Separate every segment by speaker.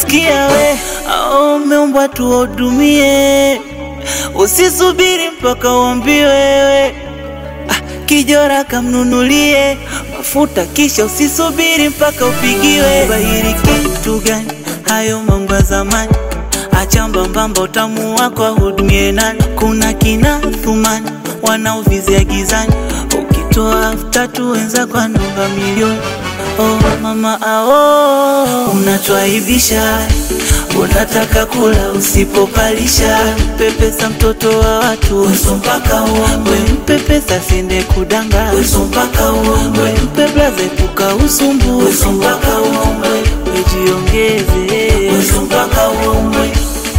Speaker 1: sikia we, au umeumbwa tuwahudumie, usisubiri mpaka uambiwe wewe. Ah, kijora kamnunulie mafuta, kisha usisubiri mpaka upigiwe. Bahiri kitu gani? Hayo mambo ya zamani, acha mbambamba, utamu wako ahudumie nani? Kuna kina Thumani wanaovizia gizani, ukitoa elfu tatu wenzako anaomba milioni. Oh mama ao, unatwaibisha unataka kula usipopalisha, mpe pesa mtoto wa watu uso mpaka uombe, mpe pesa siende kudanga uso mpaka uombe, mpe blaza epuka usumbu uso mpaka uombe, wejiongeze uso mpaka uombe.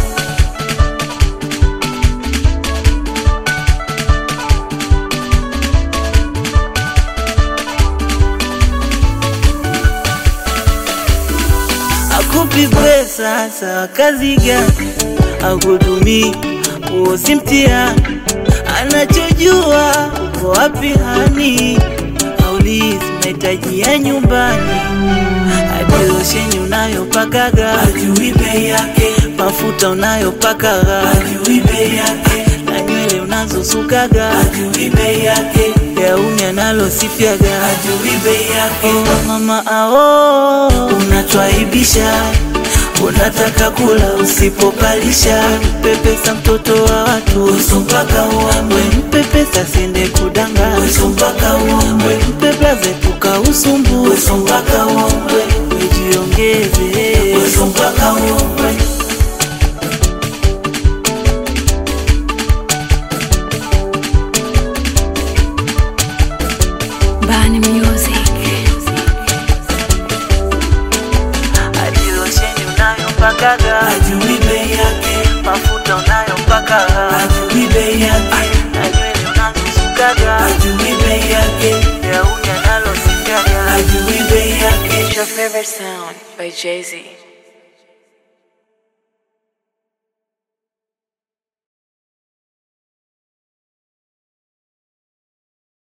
Speaker 1: akupi pesa sawa, kazi gani? Akudumii huo si mtihani, anachojua uko wapi hani, aulizi mahitaji ya nyumbani, hadi losheni unayopakaga ajui bei yake, mafuta unayopakaga ajui bei yake, na nywele unazosukaga ajui bei yake, gauni analosifiaga ajui bei yake. Oh, mama ao, unatwaibisha unataka kula usipopalisha, mpe pesa mtoto wa watu uso mpaka uombe, mpe pesa siende kudanga uso mpaka uombe, mpe blaza epuka usumbu uso mpaka uombe, wejiongeze uso mpaka uombe.
Speaker 2: Bani Music.
Speaker 1: hadi losheni unayopakaga ajui bei yake, mafuta unayopakaga ajui bei yake, na nywele unazosukaga ajui bei yake, gauni analosifiaga ajui bei yake.
Speaker 2: It's your favorite sound by Jay Z.